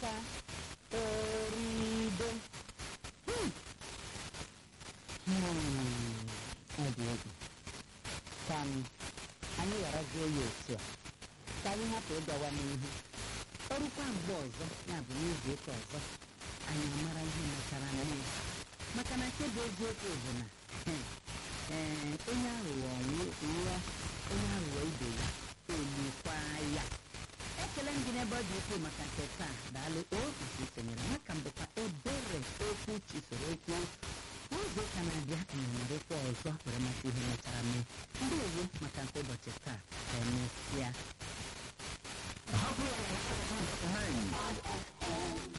aka orido Hmm. Hmm, ọ dị egwu ka m anyị gharazie ya otu a ka anyị hapụ ịgawa n'ihu ọrụkwa mgbe ọzọ ya bụ n'izu ụka ọzọ anyị amara ihe metara mmiri maka na nke bụ eziokwu bụ na ee onye aghụghọ nwụọ onye aghụghọ ibe ya elikwa ya ekele m gị n'ebe ọ dị ukwuu maka nke taa daalụ otu isonyere maka mbụkwa ebere okwu chisoro okwu n'oge ụka na-abịa na-emerekwa ọzọ were maka ihe mechara mee ndị owu maka nke ụbọchị taa ka emesịa Hapụ ya na Hey.